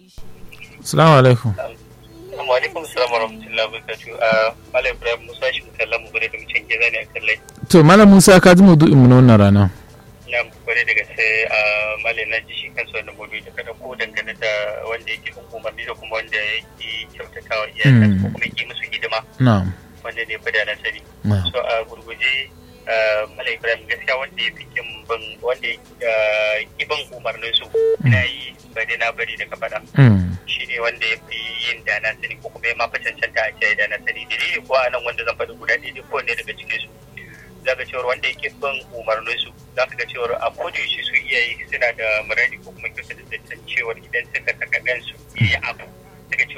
Assalamu alaikum. Assalamu alaikum assalamu warahmatullahi wabarakatuh. Malam Ibrahim Musa shi kallon mu gure da mutum ke zane a kallai. To Malam Musa ka ji maudu'in mu na wannan rana. Na gwada daga sai Malam na ji shi kansa wannan maudu'i da kada ko dangane da wanda yake bin umarni da kuma wanda yake kyautatawa iyalan ko kuma yake musu hidima Na'am. wanda ne fi da na sani. Na'am. So a gurguje Malam Ibrahim gaskiya wanda ya fi kin bin wanda ya ki bin umarnin su ina yi bari na bari daga faɗa. Mm. shi ne wanda ya fi yin da na sani ko kuma ya mafi cancanta a ce da na sani dalili ko a nan wanda zan faɗi guda ɗaya ne ko ne daga cikin su za ka cewar wanda yake bin umarnin su za ka ga cewar a kodayaushe su iyaye suna da muradi ko kuma kyauta da zancen cewar idan suka saka ɗansu ya yi abu